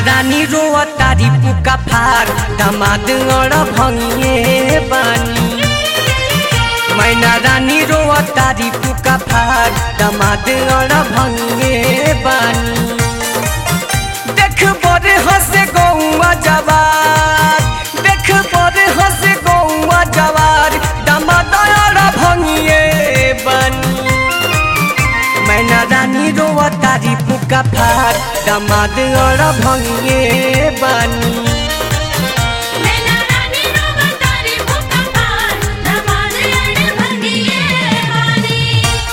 रानी रोआ तारी पुका फार दामाद अड़ भंगिए बानी मैना रानी रोआ तारी पुका फार दामाद अड़ भंगिए बानी देख बड़े हंसे गौआ जवार देख बड़े हंसे गौआ जवार दामाद अड़ भंगिए बानी मैना रानी रोआ तारी पुका फार दामाद अड़ भंगिए बानी मैना रानी रोवा तारी भूखा पार दमाद अड़ भंगिए वाली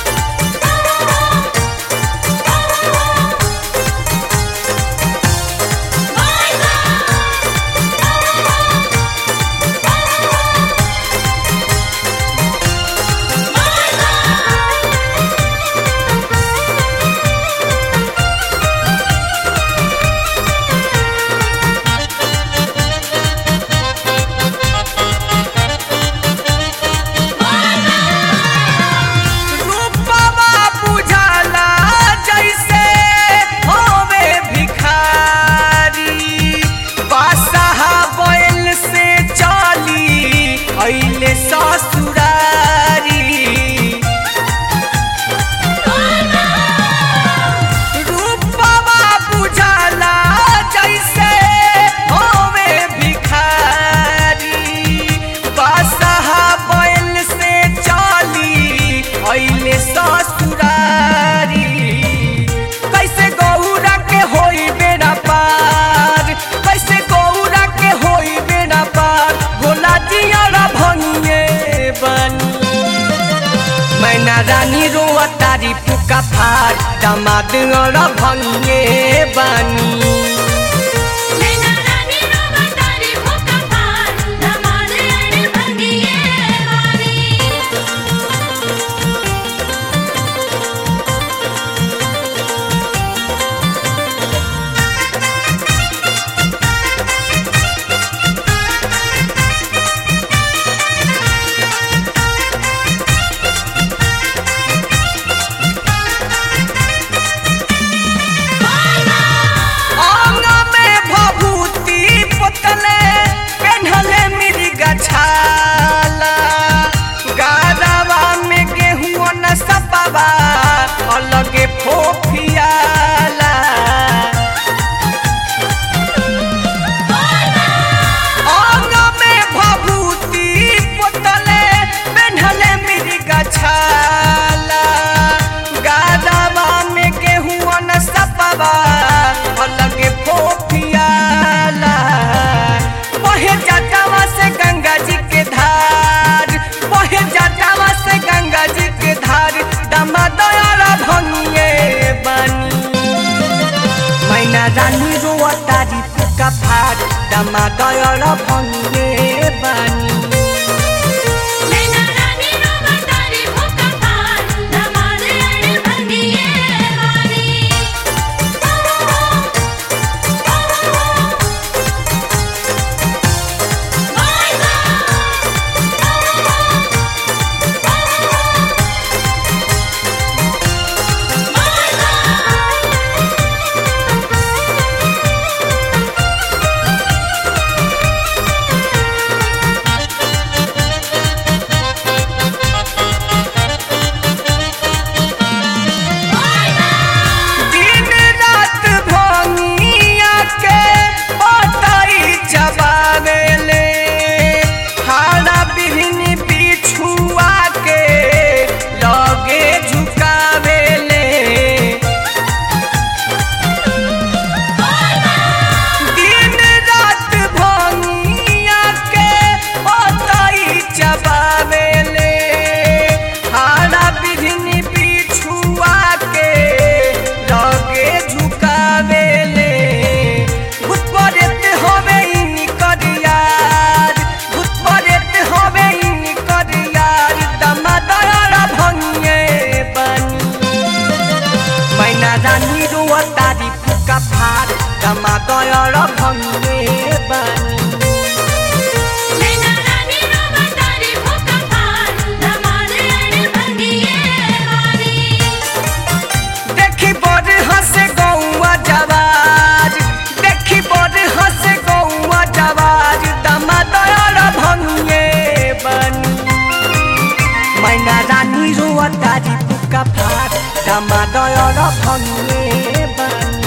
रूपवा बुझाला जैसे होवे भिखारी बादशाह बैल से चली अइले ससुरारी रूपवा बुझाला जैसे होवे भिखारी बादशाह बैल से चली अइले ससुरारी कैसे गौरा के होई बेड़ा पार कैसे गौरा के होई बेड़ा पार भोला जियारा भंगे बनी मैना रानी रोआ तारी पुका फार दामाद अड़ भंगे बानी मैना रानी रोवा तारी भूखा पार दमाद अड़ भंगिए वाली अंग में भभूति पोतले पेन्हले मिर्गा छाला गारवा में गेहूं न सपवा अलगे फोफियाला अंग में भभूति पोतले पेन्हले मिर्गा छाला गारवा में गेहूं न सपवा अलगे फोफियाला बहे जटावा से गंगा जी के धार बहे जटावा से गंगा जी के धार दमादयारा भंगिए बनी मैना रानी रोआ तारी पुका फाट दमादयारा भंगिए बनी मैना रानी रोवा तारी भूखा पार दमाद अड़ भंगिए वाली दिन रात भंगिया के पताई चबावेले हाड़ा बिहनी बिछुआ के लगे झुकावेले दिन रात भंगिया के पताई चबावेले हाड़ा बिहनी बिछुआ के लगे झुकावेले भूत परेत होवे इनी करियार भूत परेत होवे इनी करियार दमादयारा भंगे बनी मैना रानी रोआ तारी फुका फार दमादयारा भंगे बनी मैना रानी रोवा तारी भूखा पार दमाद अड़ भंगिए वाली देखी बड़ हंसे गौआ जवार देखी दामादयर भंगे बानी